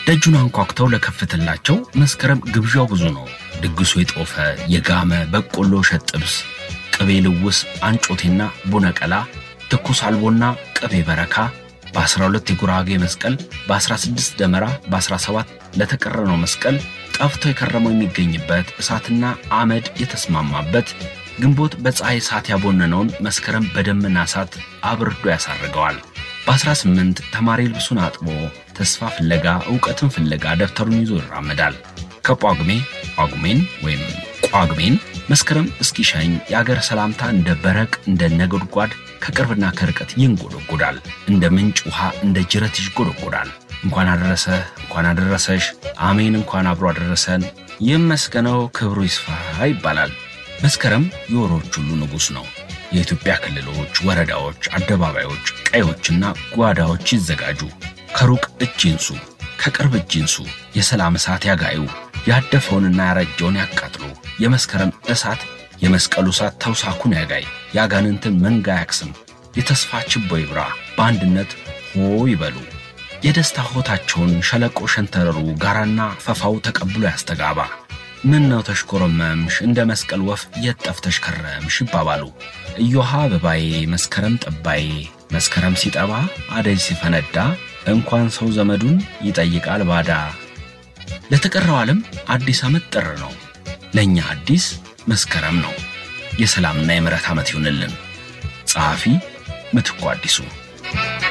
ደጁን አንኳኩተው ለከፍትላቸው መስከረም ግብዣው ብዙ ነው። ድግሱ የጦፈ የጋመ በቆሎ እሸት ጥብስ፣ ቅቤ ልውስ፣ አንጮቴና ቡነቀላ፣ ትኩስ አልቦና ቅቤ በረካ በ12 የጉራጌ መስቀል በ16 ደመራ በ17 ለተቀረነው መስቀል ጠፍቶ የከረመው የሚገኝበት እሳትና አመድ የተስማማበት ግንቦት በፀሐይ እሳት ያቦነነውን መስከረም በደመና እሳት አብርዶ ያሳርገዋል። በ18 ተማሪ ልብሱን አጥቦ ተስፋ ፍለጋ እውቀትን ፍለጋ ደብተሩን ይዞ ይራመዳል። ከጳጉሜ ጳጉሜን ወይም ጳጉሜን መስከረም እስኪሸኝ የአገር ሰላምታ እንደ በረቅ እንደ ነጎድጓድ ከቅርብና ከርቀት ይንጎደጎዳል። እንደ ምንጭ ውሃ እንደ ጅረት ይጎደጎዳል። እንኳን አደረሰ እንኳን አደረሰሽ፣ አሜን እንኳን አብሮ አደረሰን፣ ይመስገነው ክብሩ ይስፋ ይባላል። መስከረም የወሮች ሁሉ ንጉሥ ነው። የኢትዮጵያ ክልሎች፣ ወረዳዎች፣ አደባባዮች፣ ቀዮችና ጓዳዎች ይዘጋጁ። ከሩቅ እጅ ይንሱ፣ ከቅርብ እጅ ይንሱ። የሰላም እሳት ያጋዩ፣ ያደፈውንና ያረጀውን ያቃጥሉ። የመስከረም እሳት የመስቀሉ እሳት ተውሳኩን ያጋይ፣ የአጋንንትን መንጋ ያክስም። የተስፋ ችቦ ይብራ፣ በአንድነት ሆ ይበሉ። የደስታ ሆታቸውን ሸለቆ ሸንተረሩ ጋራና ፈፋው ተቀብሎ ያስተጋባ። ምን ነው ተሽኮረመምሽ እንደ መስቀል ወፍ የት ጠፍተሽ ከረምሽ ይባባሉ። እዮሃ አበባዬ መስከረም ጠባዬ መስከረም ሲጠባ አደይ ሲፈነዳ እንኳን ሰው ዘመዱን ይጠይቃል ባዳ። ለተቀረው ዓለም አዲስ ዓመት ጥር ነው። ለእኛ አዲስ መስከረም ነው። የሰላምና የምሕረት ዓመት ይሁንልን። ጸሐፊ ምትኩ አዲሱ